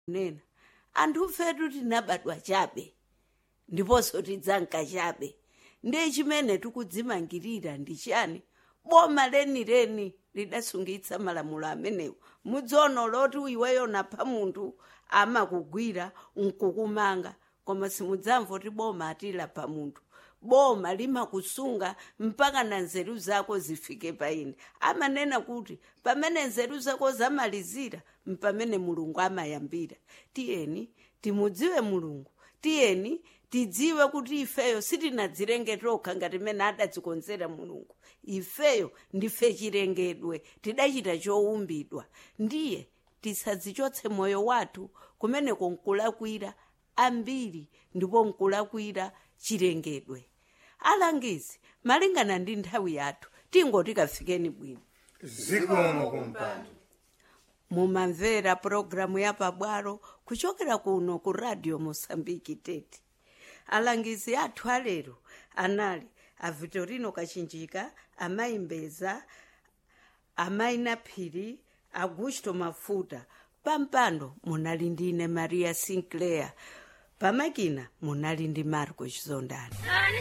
nena anthu fetu tinabadwa chabe ndiponso tidzanka chabe ndiye chimene tikudzimangirira ndi chani boma lenileni lidasungitsa malamulo amenewo mudzono loti iweyo napha munthu amakugwira nkukumanga koma simudzamva kuti boma atilapha munthu boma limakusunga mpaka na nzeru zako zifike paine amanena kuti pamene nzeru zako zamalizira mpamene mulungu amayambira tiyeni timudziwe mulungu tiyeni tidziwe kuti ifeyo sitinadzilenge tokha ngati mene adadzikonzera mulungu ifeyo ndife chilengedwe tidachita chowumbidwa ndiye tisadzichotse moyo wathu kumeneko nkulakwira ambiri ndipo nkulakwira chilengedwe alangizi malingana ndi nthawi yathu tingoti kafikeni bwino zikomo kumpando mumamvera pulogalamu ya pabwalo kuchokera kuno ku radio mosambiki tete alangizi athu alero anali a vitorino kachinjika amayi mbeza amayi naphiri augusto mafuta pampando munali ndine maria sinclair pamakina munali ndi marco chizondani